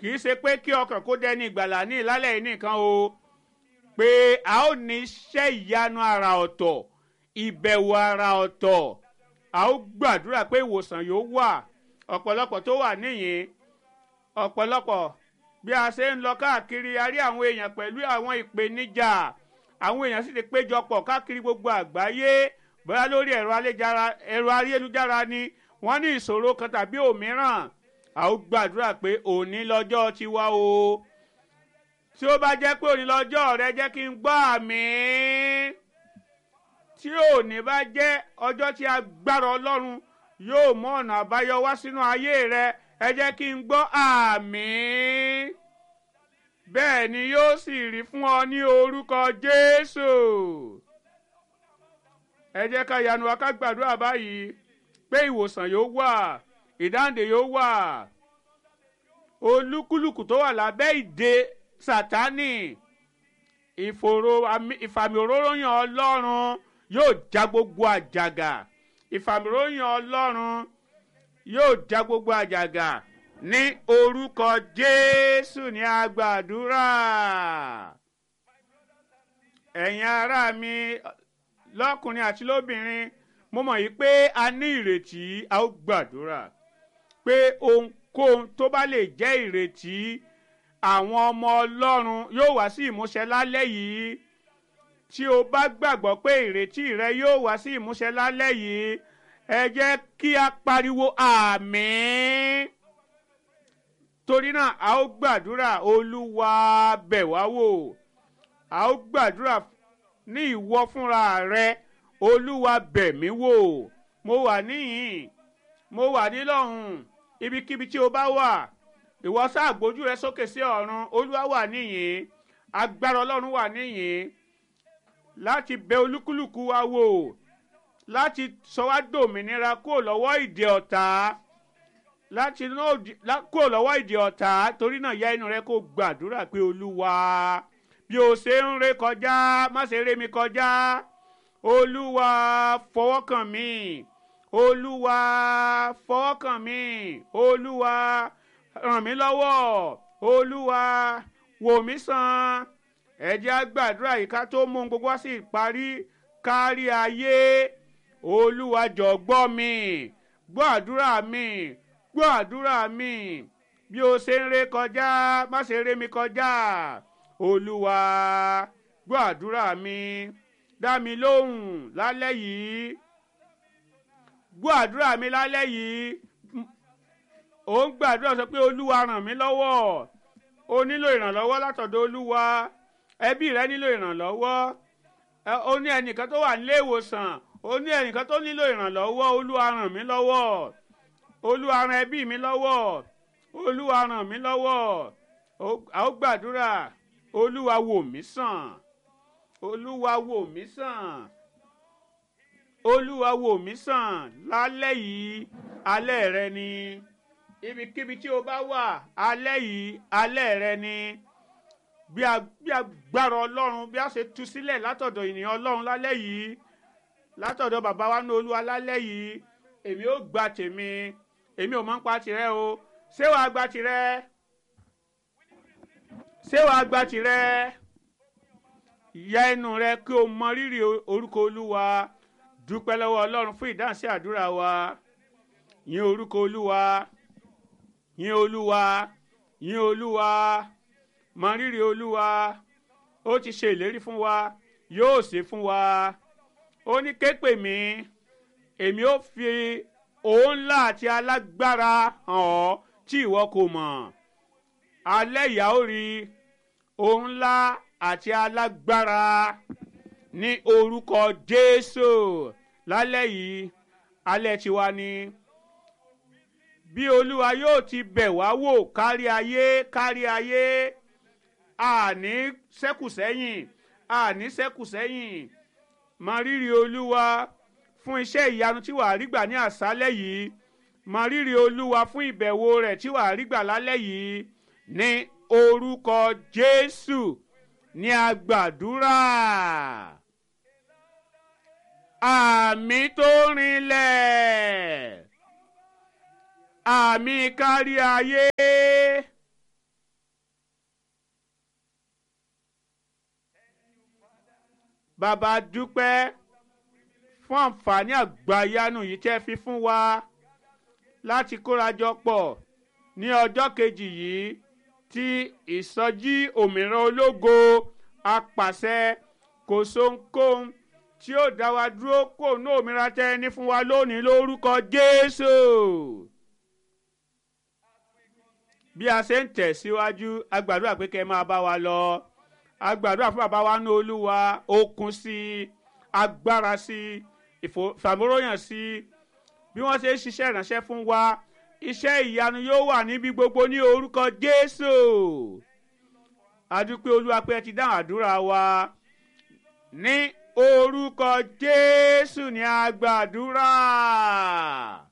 kì í ṣe pé kí ọkàn kó dẹni ìgbàlà ní ìlálẹ̀ yìí nìkan o pé a ó ní iṣẹ́ ìyanu ara ọ̀tọ̀ ìbẹ̀wò ara ọ̀tọ̀ a ó gbàdúrà pé ìwòsàn yóò wà ọ̀pọ̀lọpọ̀ tó wà níyìn ọ̀pọ̀lọpọ̀ bí a ṣe ń lọ káàkiri a rí àwọn èèyàn pẹ̀lú àwọn ìpèníjà àwọn èèyàn sì ti péjọpọ̀ káàkiri gbogbo àgbáyé bóyá lórí ẹ̀rọ ayélujára ni wọ́n ní ìṣòro kan tàbí òmíràn a ó gbàdúrà pé òní lọ́jọ́ tiwa o tí ó bá jẹ́ pé òní lọ́jọ́ rẹ jẹ́ kí n gbọ́ àmì tí òní bá jẹ́ ọjọ́ tí agbára ọlọ́run yóò mú ọ̀nà àbáyọ wá sínú ayé rẹ ẹ jẹ́ kí n gbọ́ àmì bẹ́ẹ̀ ni yóò sì rí fún ọ ní orúkọ jésù ẹ jẹ́ ká yanu wa ká gbàdúrà báyìí pé ìwòsàn yóò wà ìdáǹdè yóò wà olúkúlùkù tó wà lábẹ́ ìdè sátánì ìfòrò ìfàmì òróróyàn ọlọ́run yóò já gbogbo àjàgà ìfàmì òróróyàn ọlọ́run yóò já gbogbo àjàgà ní orúkọ jésù ní agbàdúrà ẹ̀yin ará mi lọ́kùnrin àti lóbìnrin mo mọ̀ yìí pé a ní ìrètí a ó gbàdúrà pé ohunkóhun tó bá lè jẹ́ ìrètí àwọn ọmọ ọlọ́run yóò wá sí ìmúṣẹ lálẹ́ yìí tí o bá gbàgbọ́ pé ìrètí rẹ yóò wá sí ìmúṣẹ lálẹ́ yìí ẹ jẹ́ kí a pariwo àmín torí náà a ó gbàdúrà olúwa bẹ̀ wá wò a ó gbàdúrà ní ìwọ fúnra rẹ olúwa bẹ̀ mí wò mo wà níhìn mo wà nílọ́hùn ibikíbi tí o bá wà ìwọ sáà gbójú rẹ sókè sí ọ̀run olúwa wà níhìn agbára ọlọ́run wà níhìn láti bẹ olúkúlùkù wa wò láti sọ wá dòmìnira kúrò lọ́wọ́ ìdè ọ̀tá láti kúrò lọ́wọ́ ìdè ọ̀tá torí náà ya inú rẹ kó gbàdúrà pé olúwa bí o ṣe ń ré kọjá má ṣe ré mi kọjá olúwa fọwọ́ kàn mí olúwa fọwọ́ kàn mí olúwa ràn mí lọ́wọ́ olúwa wò mí sàn ẹ jẹ́ á gbàdúrà yìí ká tó mú gbogbo wá sí ìparí kárí ayé olúwa jọ̀ọ́ gbọ́ mi gbọ́ àdúrà mi gbọ́ àdúrà mi bí o ṣe ń ré kọjá má ṣe ré mi kọjá olúwa gbọ́ àdúrà mi dá mi lóhùn lálẹ́ yìí gbọ́ àdúrà mi lálẹ́ yìí ò ń gbàdúrà sọ pé olúwa ràn mí lọ́wọ́ o nílò ìrànlọ́wọ́ látọ̀dọ̀ olúwa ẹbí rẹ nílò ìrànlọ́wọ́ o ní ẹnìkan tó wà nílé ìwòsàn o ní ẹnìkan tó nílò ìrànlọ́wọ́ olúwa ràn mí lọ́wọ́ olúwa ràn ẹbí mi lọ́wọ́ olúwa ràn mí lọ́wọ́ a ó gbàdúrà olúwa wò mí sàn olúwa wò mí sàn olúwa wò mí sàn lálẹ́ yìí alẹ́ rẹ ni ibikíbi tí o bá wà alẹ́ yìí alẹ́ rẹ ni bí agbára ọlọ́run bí a ṣe tú sílẹ̀ látọ̀dọ̀ ènìyàn ọlọ́run lálẹ́ yìí látọ̀dọ̀ bàbá wa ní olúwa lálẹ́ yìí èmi ò gba tèmi èmi ò mọ̀ ń pa tirẹ̀ o ṣé wàá gba tirẹ̀ ṣé wàá gba tirẹ̀ ya ẹnu rẹ kí o mọ rírì orúkọ olúwa dúpẹ́ lọ́wọ́ ọlọ́run fún ìdáhùn sí àdúrà wa yìn orúkọ olúwa yìn olúwa yìn olúwa mọ rírì olúwa ó ti ṣe ìlérí fún wa yóò ṣe fún wa ó ní képè mí èmi ó fi òun ńlá àti alágbára hàn ọ́ tí ìwọ kò mọ̀ alẹ́ ìyá ó rí òun ńlá àti alágbára ní orúkọ jésù lálẹ́ yìí alẹ́ tiwa ni bí olúwa yóò ti bẹ̀ wá wò kárí ayé kárí ayé àní sẹ́kù sẹ́yìn àní sẹ́kù sẹ́yìn mọ rírì olúwa fún iṣẹ́ ìyanu tí wàá rí gbà ní àṣálẹ́ yìí mọ rírì olúwa fún ìbẹ̀wò rẹ̀ tí wàá rí gbà lálẹ́ yìí ní orúkọ jésù ní agbàdúrà àmì tó rinlẹ̀ àmì kárí ayé bàbá dúpẹ́ fún àǹfààní àgbàyanu yìí tẹ́ fi fún wa láti kórajọ pọ̀ ní ọjọ́ kejì yìí tí ìsọjí òmìnira ológo apàṣẹ kò sóhunkóhun tí ó dá wa dúró kò ní òmìnira tẹ́ ní fún wa lónìí lórúkọ Jésù bí a ṣe ń tẹ̀síwájú a gbàdúrà pé kẹ́ ẹ máa bá wa lọ a gbàdúrà fún bàbá wa ní olúwa okun sí i agbára sí i ìfàmúròyàn sí i bí wọ́n ṣe ń ṣiṣẹ́ ìránṣẹ́ fún wa iṣẹ́ ìyanu yóò wà níbi gbogbo ní orúkọ Jésù adúpẹ́ olúwa pé ẹ ti dáhùn àdúrà wa ní orúkọ Jésù ní a gbàdúrà.